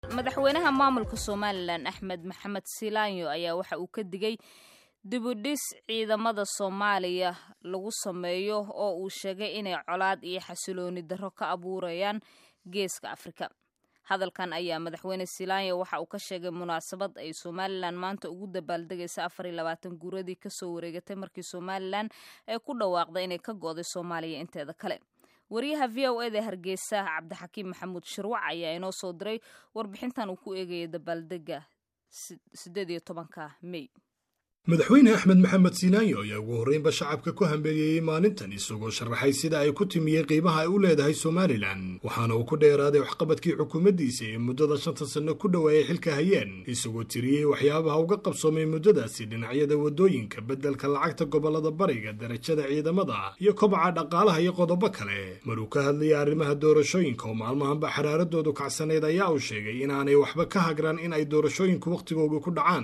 madaxweynaha maamulka somalilan axmed maxamed silaanyo ayaa waxa uu ka digay dibudhis ciidamada soomaaliya lagu sameeyo oo uu sheegay inay colaad iyo xasilooni darro ka abuurayaan geeska afrika hadalkan ayaa madaxweyne silaanyo waxa uu ka sheegay munaasabad ay somalilan maanta ugu dabaaldegaysa afar iyo labaatan guuradii kasoo wareegatay markii somalilan ay ku dhawaaqday inay ka go'day soomaaliya inteeda kale wariyaha v o eda hargeysa cabdixakiim maxamuud shirwac ayaa inoo soo diray warbixintan uu ku eegaya dabaaldega sideed iyo tobanka mey madaxweyne axmed maxamed silaanyo ayaa ugu horreynba shacabka ku hambeeliyeyey maalintan isagoo sharaxay sida ay ku timiyey qiimaha ay u leedahay somalilan waxaana uu ku dheeraaday waxqabadkii xukuumaddiisa ee muddada shanta sanno ku dhowaayay xilka hayeen isagoo tiriyey waxyaabaha uga qabsoomay muddadaasi dhinacyada waddooyinka beddelka lacagta gobollada bariga darajada ciidamada iyo kobaca dhaqaalaha iyo qodobo kale maruu ka hadlayay arrimaha doorashooyinka oo maalmahanba xaraaradoodu kacsanayd ayaa uu sheegay inaanay waxba ka hagran in ay doorashooyinku wakhtigooga ku dhacaan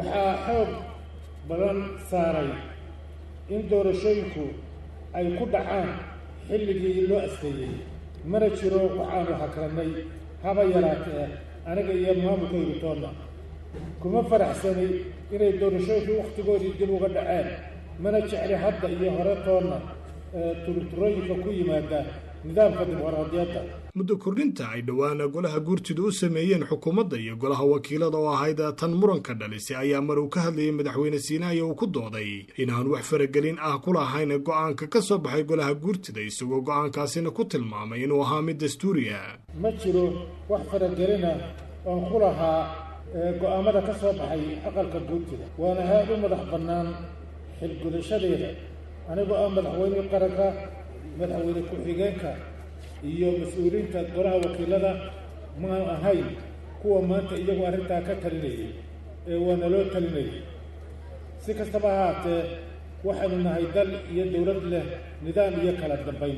badan saaray in doorashooyinku ay ku dhacaan xilligii loo asteeyey mana jiro waxaanu hakrannay haba yaraatee aniga iyo maamulkaygu toonna kuma faraxsani inay doorashooyinkii wakhtigoodii dib uga dhaceen mana jecli hadda iyo hore toonna turturooyinka ku yimaada nidaamka dimuqraadiyadda muddo kordhinta ay dhowaana golaha guurtida u sameeyeen xukuumadda iyo golaha wakiilada oo ahayd tan muranka dhalisay ayaa mar uu ka hadlayay madaxweyne siinaayo uu ku dooday inaan wax faragelin ah ku lahayn go'aanka ka soo baxay golaha guurtida isagoo go'aankaasina ku tilmaamay inuu ahaa mid dastuuriya ma jiro wax faragelina oon ku lahaa go'aamada ka soo baxay aqalka guurtida waana haad u madax bannaan xilgudashadeeda anigoo ah madaxweynihii qaranka madaxweyne ku-xigeenka iyo mas-uuliyiinta golaha wakiilada maanu ahayn kuwa maanta iyagu arrintaa ka talinayay ee waana loo talinayay si kastaba ha haatee waxaynu nahay dal iyo dowlad leh nidaam iyo kala dambayn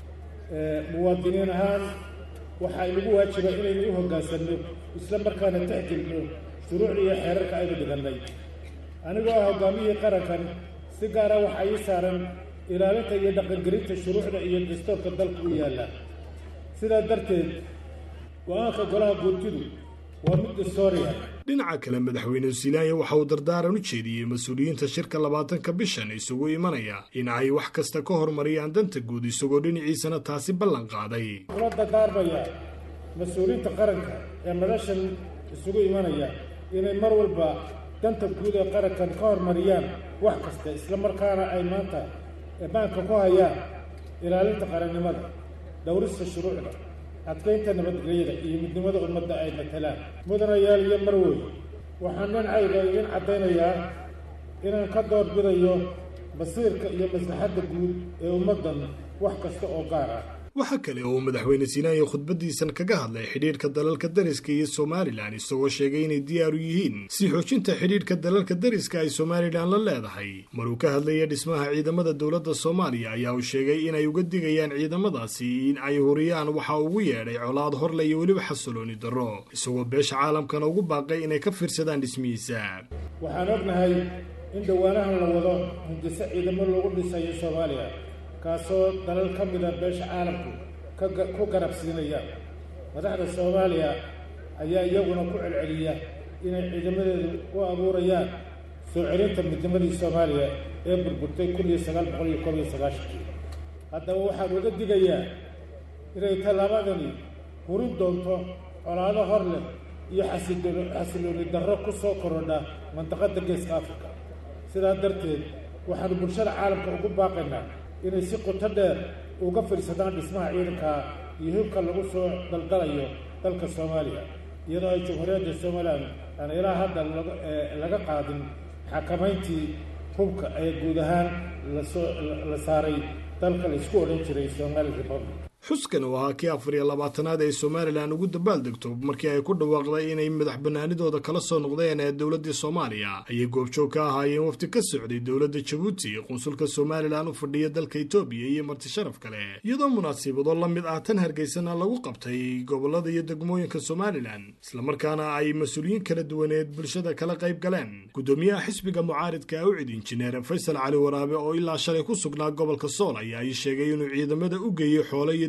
muwaadiniin ahaan waxaa inagu waajiba inaynu u hoggaansanno isla markaana tixgelino shuruucda iyo xeerarka aynu dhigannay anigoo ah hoggaamiyihii qarankan si gaara waxaa ii saaran ilaalinta iyo dhaqangelinta shuruucda iyo dastuurka dalka u yaalla sidaa darteed go-aanka golaha guurtidu waa mid dastooriya dhinaca kale madaxweyne silaanya waxa uu dardaaran u jeediyey mas-uuliyiinta shirka labaatanka bishan isugu imanaya in ay wax kasta ka hormariyaan danta guud isagoo dhinaciisana taasi ballan qaaday kula dardaarmaya mas-uuliyiinta qaranka ee madashan isugu imanaya inay mar walba danta guud ee qarankan ka hormariyaan wax kasta isla markaana ay maanta maanka ku hayaan ilaalinta qarannimada dhowrista shuruucda adkaynta nabadgelyada iyo midnimada ummadda ay matalaan mudanayaal iyo marwey waxaan dhinacayga idin caddaynayaa inaan ka doorbidayo masiirka iyo maslaxadda guud ee ummaddan wax kasta oo gaar ah waxa kale oo madaxweyne siinaanya khudbaddiisan kaga hadlay xidhiidhka dalalka dariska iyo somalilan isagoo sheegay inay diyaaru yihiin si xoojinta xidhiidhka dalalka dariska ay somalilan la leedahay maruu ka hadlaya dhismaha ciidamada dowladda soomaaliya ayaa uu sheegay inay uga digayaan ciidamadaasi in ay huriyaan waxa ugu yeedhay colaad horle iyo weliba xasilooni darro isagoo beesha caalamkana ugu baaqay inay ka fiirsadaan dhismihiisa waxaan ognahay in dhawaanahan la wado hindiso ciidamo lagu dhisayo soomaaliya kaasoo dalal ka mida beesha caalamku ku garabsiinaya madaxda soomaaliya ayaa iyaguna ku celceliya inay ciidamadeedu u abuurayaan soo celinta midnimadii soomaaliya ee burburtay kun iyo sagaal boqol iyo koob iyo sagaashankii haddaba waxaan uga digayaa inay tallaabadani hurin doonto colaado hor leh iyo xasilooni darro ku soo korodha mandaqadda geeska afrika sidaa darteed waxaanu bulshada caalamka ugu baaqaynaa inay si qoto dheer uga fadhiisadaan dhismaha ciidanka iyo hubka lagu soo daldalayo dalka soomaaliya iyadoo ay jamhuuriyadda somalilan aan ilaa hadda laga qaadin xakamayntii hubka ee guud ahaan lasoo la saaray dalka laisku odhan jiray somali republic xuskan oo ahaa kii afar iyo labaatanaad ee somalilan ugu dabaaldegto markii ay ku dhawaaqday inay madax bannaanidooda kala soo noqdeen ee dowladda soomaaliya ayay goobjoog ka ahaayeen wafti ka socday dowladda jabuuti qunsulka somalilan u fadhiya dalka etoobiya iyo marti sharaf kale iyadoo munaasibado la mid ah tan hargeysana lagu qabtay gobollada iyo degmooyinka somalilan islamarkaana ay mas-uuliyiin kala duwaneed bulshada kala qayb galeen guddoomiyaha xisbiga mucaaridka awcid injineer faysal cali waraabe oo ilaa shalay ku sugnaa gobolka sool ayaa ii sheegay inuu ciidamada u geeyey xoole iyo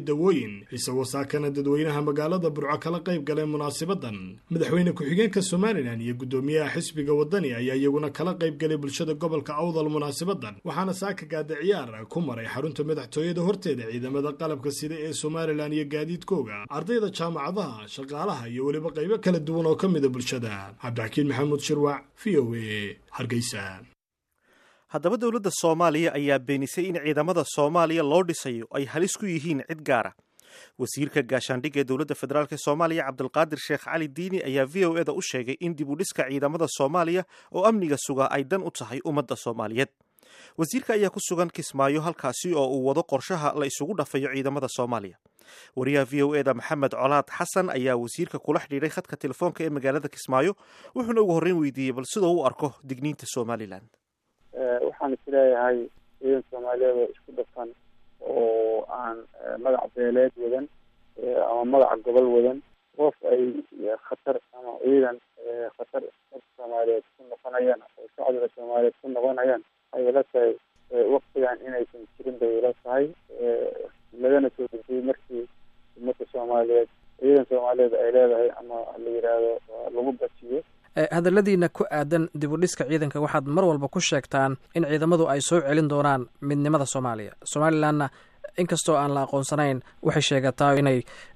dawooyin isagoo saakana dadweynaha magaalada burco kala qayb galay munaasabadan madaxweyne ku-xigeenka somalilan iyo guddoomiyaha xisbiga wadani ayaa iyaguna kala qayb galay bulshada gobolka awdal munaasabadan waxaana saaka gaada ciyaar ku maray xarunta madaxtooyada horteeda ciidamada qalabka sida ee somalilan iyo gaadiidkooga ardayda jaamacadaha shaqaalaha iyo weliba qaybo kala duwan oo ka mida bulshada cabdixakiin maxamuud shirwac v o a hargeysa haddaba dowladda soomaaliya ayaa beenisay in ciidamada soomaaliya loo dhisayo ay halis ku yihiin cid gaara wasiirka gaashaandhigga ee dowladda federaalk soomaaliya cabdulqaadir sheekh cali diini ayaa v o eda u sheegay in dib u dhiska ciidamada soomaaliya oo amniga sugaa ay dan u tahay ummadda soomaaliyeed wasiirka ayaa ku sugan kismaayo halkaasi oo uu wado qorshaha la isugu dhafayo ciidamada soomaaliya wariyaha v o eda maxamed colaad xasan ayaa wasiirka kula xidhiidhay khadka telefoonka ee magaalada kismaayo wuxuuna ugu horreyn weydiiyey bal sidoo u arko digniinta somalilan waxaan isleeyahay ciidan soomaaliyeed oo isku dhafan oo aan magac beeleed wadan ama magaca gobol wadan qof ay khatar ama ciidan khatar umada soomaaliyeed ku noqonayaan oo shacbiga soomaaliyeed ku noqonayaan waxay ila tahay waktigan inaysan jirin bay ila tahay lagana soo dejiyey markii umada soomaaliyeed ciidan soomaaliyeed ay leedahay ama la yidhaahdo lagu basiyo hadalladiina ku aadan dib u dhiska ciidanka waxaad mar walba ku sheegtaan in ciidamadu ay soo celin doonaan midnimada soomaaliya somalilanna inkastoo aan la aqoonsanayn waxay sheegataa inay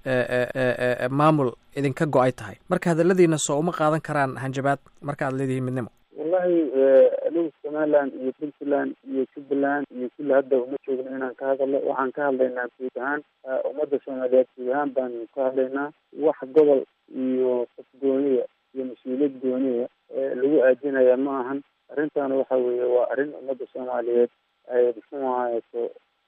maamul idinka go-ay tahay marka hadalladiina soo uma qaadan karaan hanjabaad marka aad leedihiin midnimo wallahi anigu somaliland iyo puntland iyo jubbaland iyo kulli hadda uma joogno inaan ka hadalno waxaan ka hadlaynaa guud ahaan ummadda soomaaliyeed guud ahaan baanu ka hadlaynaa wax gobol iyo qof gooniya iyo mas-uuliyad gooniya lagu aadinaya ma ahan arrintaana waxa weeye waa arrin ummadda soomaaliyeed ay muxuu ahayso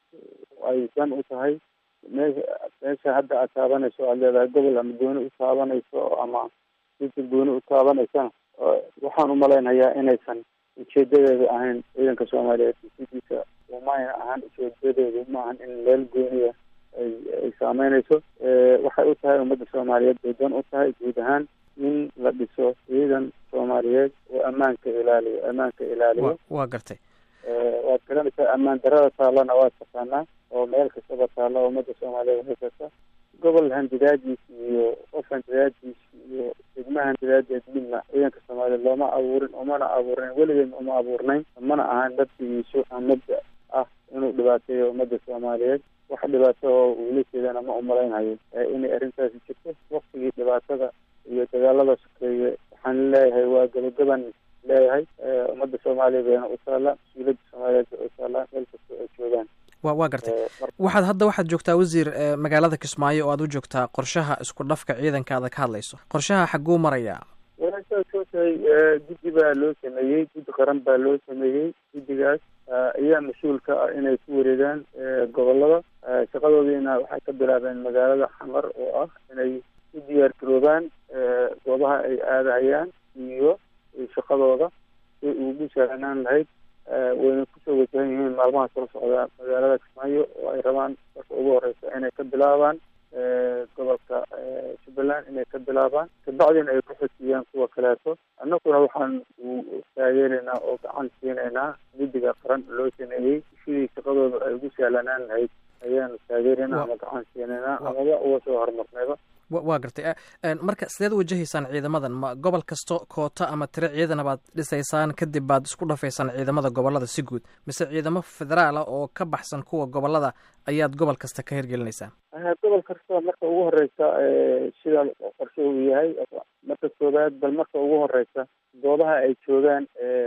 ay dan u tahay meesha meesha hadda aad taabanayso aad leedahay gobol ama gooni u taabanayso ama sida gooni u taabanaysana waxaan umalaynayaa inaysan ujeedadeedu ahayn ciidanka soomaaliyeed sidiisa umayna ahaan ujeedadeedu ma ahan in meel gooniya ay ay saameynayso waxay u tahay ummadda soomaaliyeed bay dan u tahay guud ahaan in la dhiso ciidan soomaaliyeed oo ammaanka ilaaliyo ammaanka ilaaliyo waa gartay waad garanaysaa ammaan darada taallana waad taqaanaa oo meel kastaba taalla ummadda soomaaliyeed haysata gobol handidaajiis iyo qof handidaajiis iyo degma handidaadeed midna ciidanka soomaaliyeed looma abuurin umana abuurnayn weligeed uma abuurnayn mana ahaan nabdigiisu aan mabda ah inuu dhibaateeyo ummadda soomaaliyeed wax dhibaato oo uula jeedana ma umalaynhayo inay arrintaasi jirto waktigii dhibaatada iyo dagaalada sokeeye waxaan leeyahay waa gabagaban leeyahay ummadda soomaaliya bayna u taalla mas-uuliyadda soomaaliyeed bay u taallaa meel kasta ay joogaan wa waa gartay waxaad hadda waxaad joogtaa wasiir magaalada kismaayo oo aad u joogtaa qorshaha isku dhafka ciidankaada ka hadlayso qorshaha xagguu marayaa walaashaad soo tahay guddi baa loo sameeyey guddi qaran baa loo sameeyey guddigaas ayaa mas-uul ka ah inay ku wareegaan gobolada shaqadoodiina waxay ka bilaabeen magaalada xamar oo ah inay u diyaar garoobaan goobaha ay aadahayaan iyo shaqadooda si ugu sahlanaan lahayd wayna kusoo wajahan yihiin maalmaha soo socda magaalada kismaayo oo ay rabaan marka ugu horeysa inay ka bilaabaan gobolka jubbaland inay ka bilaabaan kabacdina ay ku xojiyaan kuwa kaleeto annaguna waxaan taageeraynaa oo gacan siinaynaa guddiga qaran loo sameeyey sidii shaqadooda ay ugu sahlanaan lahayd ayaanu taageeraynaa ama gacan siinaynaa amaba uga soo horumarnayba waa gartay marka sideed u wajahaysaan ciidamadan ma gobol kasto koota ama tiro ciidana baad dhisaysaan kadib baad isku dhafaysaan ciidamada gobolada si guud mise ciidamo federaala oo ka baxsan kuwa gobolada ayaad gobol kasta ka hirgelinaysaan gobol kasta marka ugu horeysa sida qorshe uu yahay marka koobaad bal marka ugu horeysa goobaha ay joogaan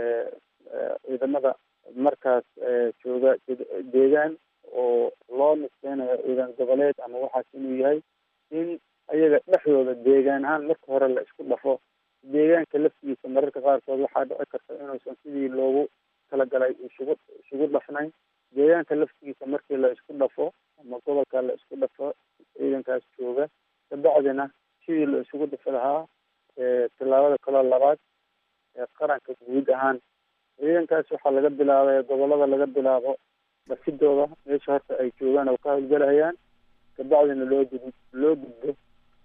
ciidamada markaas jooga deegaan oo loo nisbeynayo ciidan goboleed ama waxaas inuu yahay in ayaga dhexdooda deegaan ahaan marka hore la isku dhafo deegaanka laftigiisa mararka qaarkood waxaa dhici karta inuusan sidii loogu talagalay isugu isugu dhafnayn deegaanka laftigiisa markii la isku dhafo ama gobolka la isku dhafo ciidankaas jooga kabacdina sidii la isugu dhafi lahaa tillaabada kaloo labaad ee qaranka guud ahaan ciidankaas waxaa laga bilaabay gobolada laga bilaabo dhasidooda meesha horta ay joogaan oo ka howlgalahayaan kabacdina loo gud loo gudbo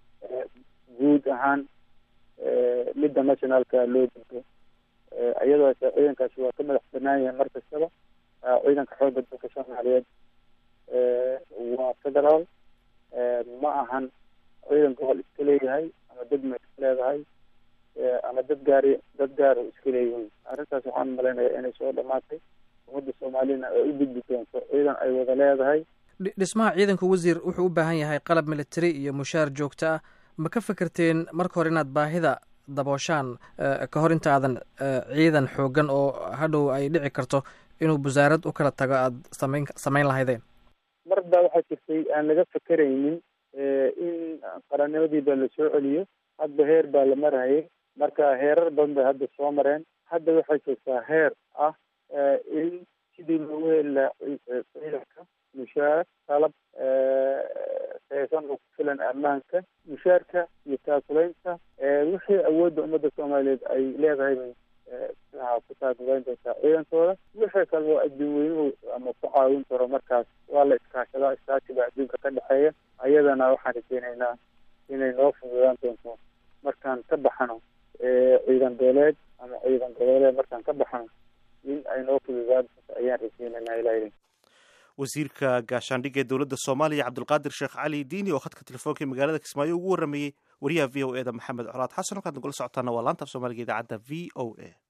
guud ahaan midda nationalka loo gudbo iyadoo ciidankaasi waa ka madax banaan yahay mar kastaba ciidanka xoogga dalka soomaaliyeed waa federaal ma ahan ciidan gobol iska leeyahay ama degma iska leedahay ama dad gaari dad gaar iska leeyihiin arrintaas waxaan malaynayaa inay soo dhamaatay ummadda soomaaliyana ay u gudbi doonto ciidan ay wada leedahay dhismaha ciidanka wasiir wuxuu u baahan yahay qalab military iyo mushaar joogto ah ma ka fekerteen marka hore inaad baahida dabooshaan ka hor inta aadan ciidan xoogan oo hadhow ay dhici karto inuu wasaarad u kala tago aada samayn samayn lahaydeen mar baa waxaa jirtay aan laga fekeraynin in qarannimadii baa la soo celiyo hadba heer baa la marayay marka heerar badan bay hadda soo mareen hadda waxay joogtaa heer ah in sidii loogu heli lahaa ciidanka mushaar qalab saysan oo ku filan ammaanka mushaarka iyo taakulaynta wixii awoodda ummadda soomaaliyeed ay leedahay bay ku taakulayn doontaa ciidankooda wixii kale oo adduun weynuhu ama ku caawin karo markaas waa la iskaashadaa iskaashiga adduunka ka dhexeeya ayadana waxaan rajeynaynaa inay noo fududaan doonto markaan ka baxano ciidan beeleed ama ciidan goboleed markaan ka baxano in ay noo fududaan doonto ayaan rajeynaynaa ilaahay wasiirka gaashaandhigga ee dowladda soomaaliya cabdulqaadir sheekh cali diini oo khadka telefoonka ee magaalada kismaayo ugu warramayey wariyaha v o e da maxamed colaad xasan halkaad nagula socotaana waa laanta af soomaaliga idaacadda v o a